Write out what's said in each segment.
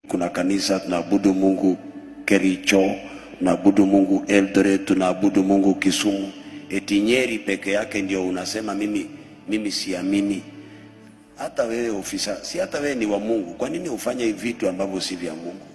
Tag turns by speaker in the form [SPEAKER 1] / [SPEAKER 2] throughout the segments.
[SPEAKER 1] kuna kanisa tunaabudu Mungu Kericho, tunaabudu Mungu Eldoret, tunaabudu Mungu Kisumu. Eti Nyeri peke yake ndio unasema mimi, mimi siamini. Hata wewe ofisa, si hata wewe ni wa Mungu, kwa nini ufanye vitu ambavyo si vya Mungu?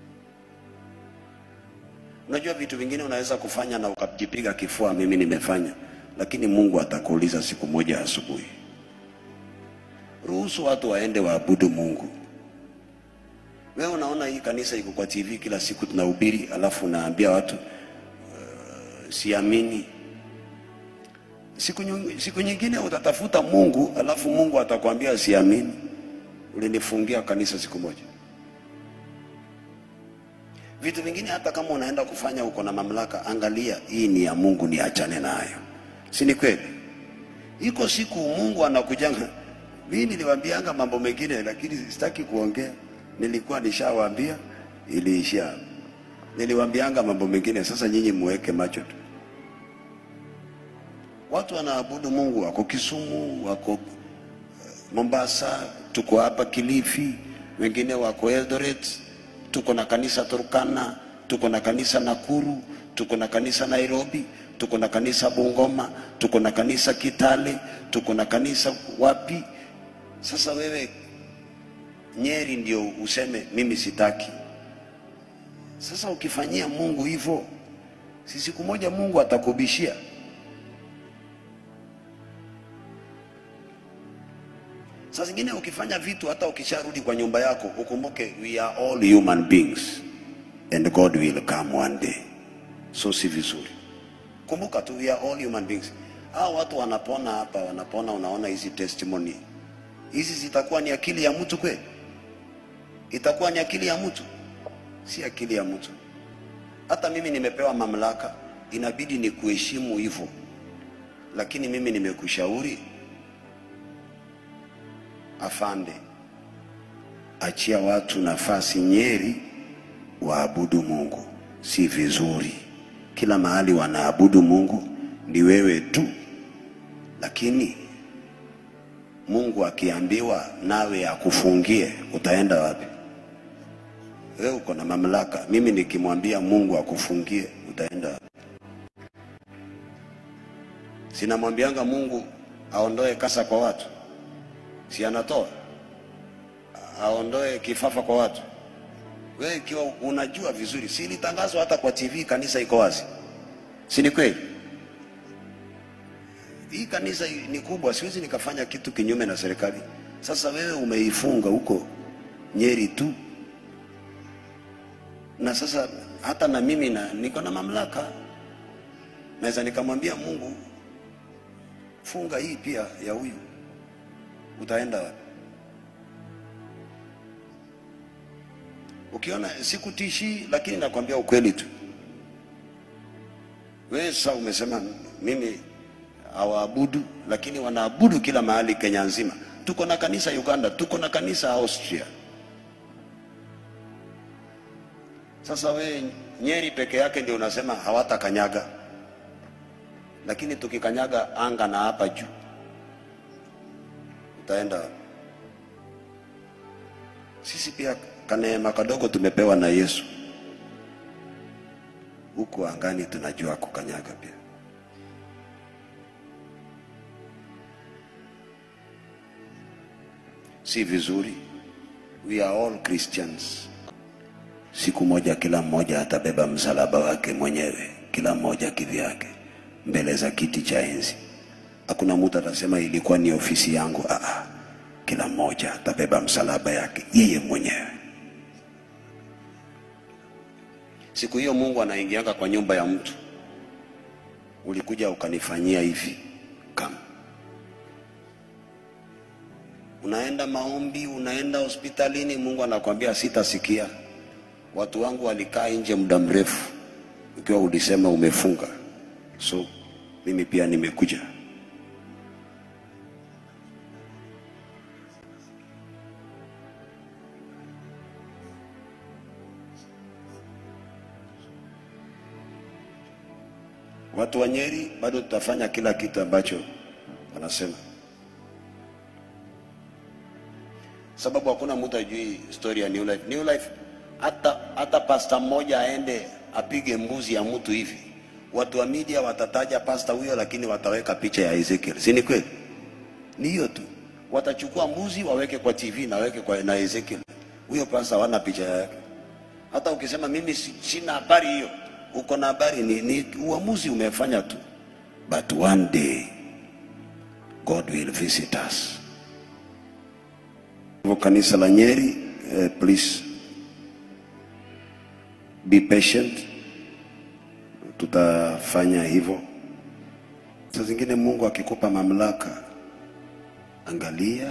[SPEAKER 1] Unajua vitu vingine unaweza kufanya na ukajipiga kifua, mimi nimefanya, lakini Mungu atakuuliza siku moja asubuhi. Ruhusu watu waende waabudu Mungu. Wewe unaona hii kanisa iko kwa TV kila siku tunahubiri, alafu unaambia watu uh, siamini. Siku, nying- siku nyingine utatafuta Mungu, alafu Mungu atakwambia siamini. Ulinifungia kanisa siku moja. Vitu vingine hata kama unaenda kufanya uko na mamlaka, angalia hii ni ya Mungu, niachane nayo, si ni kweli? Iko siku Mungu anakujanga. Mimi niliwaambianga mambo mengine, lakini sitaki kuongea. Nilikuwa nishawaambia, iliishia. Niliwaambianga mambo mengine, sasa nyinyi muweke macho tu. Watu wanaabudu Mungu, wako Kisumu, wako uh, Mombasa, tuko hapa Kilifi, wengine wako Eldoret, tuko na kanisa Turkana, tuko na kanisa Nakuru, tuko na kanisa Nairobi, tuko na kanisa Bungoma, tuko na kanisa Kitale, tuko na kanisa wapi? Sasa wewe Nyeri ndio useme mimi sitaki. Sasa ukifanyia Mungu hivyo, si siku moja Mungu atakubishia. Saa zingine ukifanya vitu, hata ukisharudi kwa nyumba yako, ukumbuke we are all human beings and God will come one day. So si vizuri. Kumbuka tu we are all human beings. Hao watu wanapona hapa, wanapona, unaona hizi testimony hizi zitakuwa ni akili ya mtu kweli? Itakuwa ni akili ya mtu? Si akili ya mtu. Hata mimi nimepewa mamlaka, inabidi ni kuheshimu hivyo, lakini mimi nimekushauri afande, achia watu nafasi Nyeri waabudu Mungu. Si vizuri kila mahali wanaabudu Mungu, ni wewe tu. Lakini Mungu akiambiwa nawe akufungie, utaenda wapi? Wewe uko na mamlaka. Mimi nikimwambia Mungu akufungie, utaenda wapi? Sinamwambianga Mungu aondoe kasa kwa watu, si anatoa? Aondoe kifafa kwa watu. Wewe ikiwa unajua vizuri, si ilitangazwa hata kwa TV, kanisa iko wazi, si ni kweli? Hii kanisa ni kubwa, siwezi nikafanya kitu kinyume na serikali. Sasa wewe umeifunga huko Nyeri tu, na sasa hata na mimi na niko na mamlaka, naweza nikamwambia Mungu, funga hii pia ya huyu, utaenda wapi? Ukiona sikutishi, lakini nakwambia ukweli tu. Wewe sasa umesema mimi hawaabudu, lakini wanaabudu kila mahali Kenya nzima. Tuko na kanisa Uganda, tuko na kanisa Austria. Sasa we Nyeri peke yake ndio unasema hawatakanyaga, lakini tukikanyaga anga na hapa juu utaenda wapi? Sisi pia kaneema kadogo tumepewa na Yesu, huku angani tunajua kukanyaga pia. si vizuri. We are all Christians. Siku moja kila mmoja atabeba msalaba wake mwenyewe, kila mmoja kivyake, mbele za kiti cha enzi. Hakuna mtu atasema ilikuwa ni ofisi yangu. Aa, kila mmoja atabeba msalaba yake yeye mwenyewe. Siku hiyo Mungu anaingianga kwa nyumba ya mtu, ulikuja ukanifanyia hivi kama unaenda maombi, unaenda hospitalini, Mungu anakwambia sitasikia. Watu wangu walikaa nje muda mrefu, ukiwa ulisema umefunga, so mimi pia nimekuja. Watu wa Nyeri bado tutafanya kila kitu ambacho wanasema. sababu hakuna mtu ajui story ya New Life. New Life hata hata pasta mmoja aende apige mbuzi ya mtu hivi, watu wa media watataja pasta huyo, lakini wataweka picha ya Ezekiel, si ni kweli? Ni hiyo tu, watachukua mbuzi waweke kwa TV na waweke kwa na Ezekiel, huyo pasta hawana picha yake. Hata ukisema mimi si- sina habari hiyo, uko na habari, ni, ni uamuzi umefanya tu, but one day God will visit us. Hivyo kanisa la Nyeri, eh, please be patient, tutafanya hivyo. Saa zingine Mungu akikupa mamlaka, angalia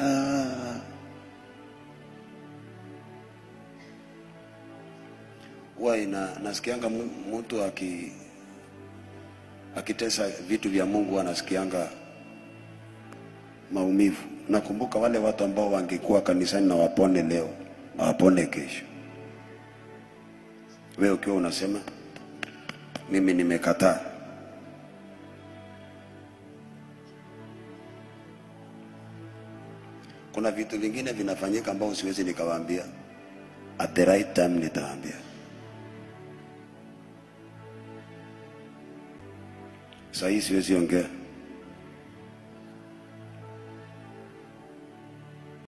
[SPEAKER 1] huwa ina nasikianga mu- mtu aki akitesa vitu vya Mungu, huwa nasikianga maumivu. Nakumbuka wale watu ambao wangekuwa kanisani na wapone leo, wapone kesho. Wewe ukiwa unasema mimi nimekataa, kuna vitu vingine vinafanyika ambao siwezi nikawaambia, at the right time nitawaambia. Saa hii siwezi ongea.